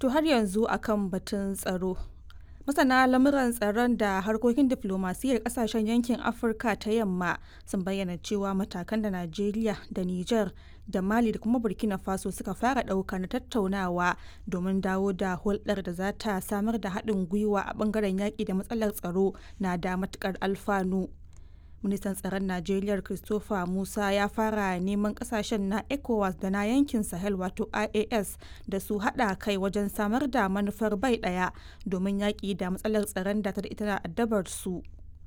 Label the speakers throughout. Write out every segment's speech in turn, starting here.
Speaker 1: To har yanzu akan batun tsaro. Masana lamuran tsaron da harkokin diflomasiyyar kasashen yankin Afirka ta yamma sun bayyana cewa matakan da Najeriya da Nijar da Mali da kuma Burkina Faso suka fara ɗauka na tattaunawa domin dawo da hulɗar da za ta samar da haɗin gwiwa a ɓangaren yaƙi da matsalar tsaro na da matuƙar alfanu. ministan tsaron najeriya christopher musa ya fara neman kasashen na ecowas da na yankin sahel wato ias da su hada kai wajen samar da manufar bai daya domin yaƙi da matsalar tsaron da ta da ita addabar su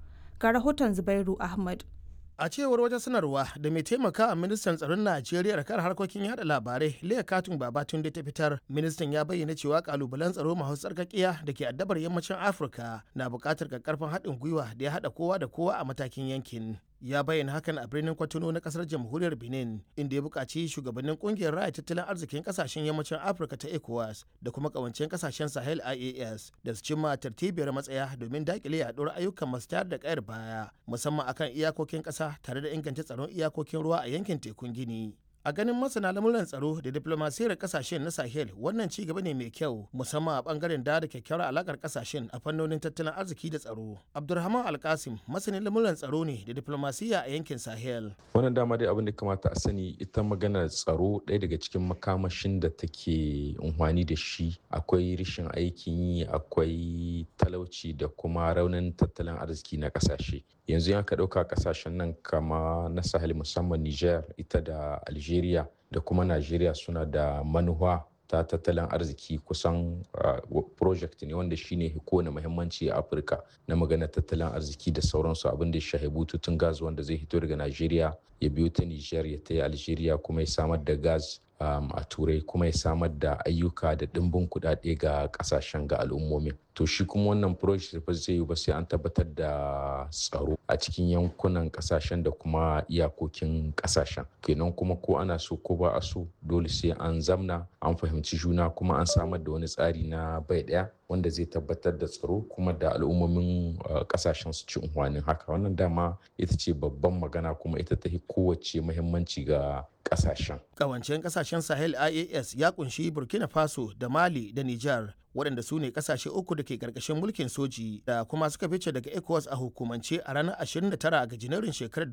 Speaker 1: ga rahoton zubairu ahmad
Speaker 2: a cewar wata sanarwa da mai taimaka a ministan tsaron najeriya da kan harkokin yada labarai leah katun babatun da ta fitar ministan ya bayyana cewa kalubalen tsaro masu tsarkakiya da ke addabar yammacin afirka na buƙatar karfin haɗin gwiwa da ya haɗa kowa da kowa a matakin yankin ya bayyana hakan a birnin kwatano na kasar jamhuriyar benin inda ya buƙaci shugabannin ƙungiyar raya tattalin arzikin ƙasashen yammacin afirka ta ecowas da kuma ƙawancen ƙasashen sahel ias da su cimma tartibiyar matsaya domin daƙile yaɗuwar ayyukan masu tayar da ƙayar baya musamman akan iyakokin ƙasa tare da inganta tsaron iyakokin ruwa a yankin tekun gini a ganin masana lamuran tsaro da diplomasiyar kasashen na sahel wannan ci gaba ne mai kyau musamman a bangaren da da kyakkyawar alakar kasashen a fannonin tattalin arziki da tsaro abdulrahman alkasim masanin lamuran tsaro ne da diplomasiya a yankin sahel
Speaker 3: wannan dama dai abin da kamata a sani ita maganar tsaro ɗaya daga cikin makamashin da take unhwani da shi akwai rashin aikin yi akwai talauci da kuma raunin tattalin arziki na kasashe yanzu ya ka ɗauka kasashen nan kama na sahel musamman niger ita da algeria da kuma nigeria suna da manuwa ta tattalin arziki kusan uh, project ne wanda shine kowane muhimmanci a afirka na magana tattalin arziki da sauransu abin da ya shahi bututun gas wanda zai hito daga nigeria ya biyo ta niger ya ta algeria kuma ya samar da gas um, a turai kuma ya samar da ayyuka da ɗimbin kuɗaɗe ga ƙasashen ga al'ummomin to shi kuma wannan project ba zai yi ba sai an tabbatar da tsaro a cikin yankunan ƙasashen da kuma iyakokin ƙasashen kenan kuma ko ana so ko ba a so dole sai an zamna an fahimci juna kuma an samar da wani tsari na bai ɗaya wanda zai tabbatar da tsaro kuma da al'ummomin ƙasashen su ci unhwanin haka wannan dama ita ce babban magana kuma ita ta kowace muhimmanci ga kasashen.
Speaker 2: Kawancen kasashen Sahel IAS ya kunshi Burkina Faso da Mali da Nijar waɗanda su ne kasashe uku da ke ƙarƙashin mulkin soji da kuma suka fice daga ECOWAS a hukumance a ranar 29 ga Janairun shekarar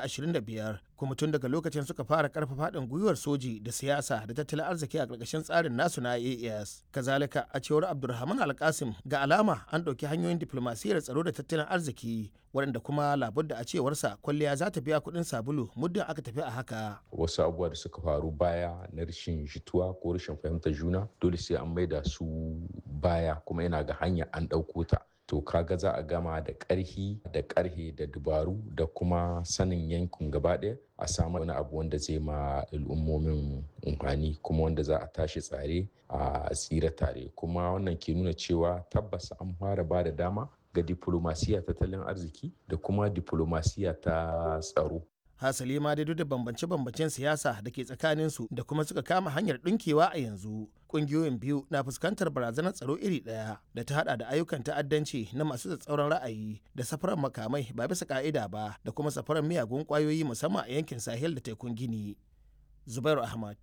Speaker 2: 2025 kuma tun daga lokacin suka fara ƙarfafa haɗin gwiwar soji da siyasa da tattalin arziki a ƙarƙashin tsarin nasu na IAS. Kazalika a cewar Abdulrahman Alkasim ga alama an ɗauki hanyoyin diflomasiyyar tsaro da tattalin arziki waɗanda kuma labudda a cewarsa kwalliya za ta biya kuɗin sabulu muddin aka tafi a haka.
Speaker 3: Wasu abubuwa da suka faru baya na rashin jituwa ko rashin fahimtar juna dole sai an maida su baya kuma yana ga hanya an ɗauko ta. To kaga za a gama da ƙarhi da ƙarhe da dubaru da kuma sanin yankin gaba ɗaya a samu wani abu wanda zai ma al'ummomin umfani kuma wanda za a tashi tsare a tsira tare kuma wannan ke nuna cewa tabbas an fara ba da dama ga diplomasiya tattalin arziki da kuma diplomasiya ta tsaro.
Speaker 2: Hasali ma dai duk da bambance-bambancen siyasa da ke tsakaninsu da kuma suka kama hanyar ɗinkewa a yanzu. Ƙungiyoyin biyu na fuskantar barazanar tsaro iri ɗaya da ta hada da ayyukan ta'addanci na masu tsatsauran ra'ayi da safarar makamai ba bisa ka'ida ba da kuma safarar miyagun ƙwayoyi musamman a yankin Sahel da tekun Gini. Zubairu Ahmad,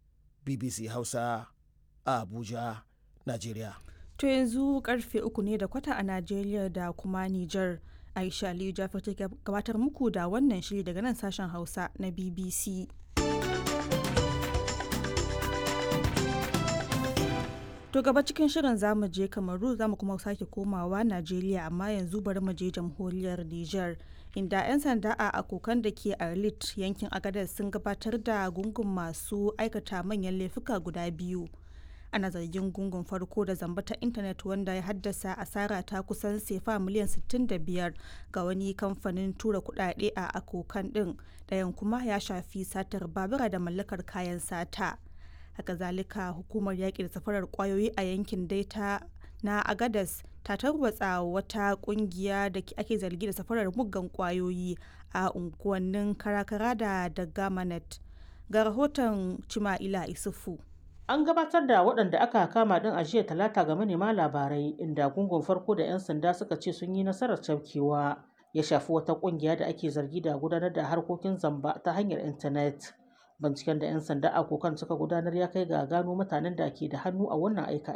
Speaker 2: BBC Hausa, a Abuja, Najeriya.
Speaker 1: To yanzu karfe uku ne da kwata a Najeriya da kuma Nijar. Aisha Aliyu Jafar ta gabatar muku da wannan shiri daga nan sashen Hausa na BBC. To gaba cikin shirin zamu je Kamaru zamu kuma sake komawa Najeriya amma yanzu bari mu je jamhuriyar Nijar. Inda 'yan sanda a akokan da ke Arlit yankin Agadez sun gabatar da gungun masu aikata manyan laifuka guda biyu. ana zargin gungun farko da zamba ta intanet wanda ya haddasa asara ta kusan sefa miliyan 65 ga wani kamfanin tura kudade a akokan din ɗayan kuma ya shafi satar babura da mallakar kayan sata haka zalika hukumar yaƙi da safarar kwayoyi a yankin daita na agadas ta tarwatsa wata kungiya da ake zargi da safarar muggan kwayoyi a unguwannin karakara da dagamanet ga rahoton cima'ila isufu
Speaker 4: An gabatar da waɗanda aka kama ɗin a jiya talata ga manema labarai inda gungun farko da 'yan sanda suka ce sun yi nasarar cafkewa ya shafi wata ƙungiya da ake zargi da gudanar da harkokin zamba ta hanyar intanet. Binciken da 'yan sanda a kokan suka gudanar ya kai ga gano mutanen da ke da hannu a wannan aika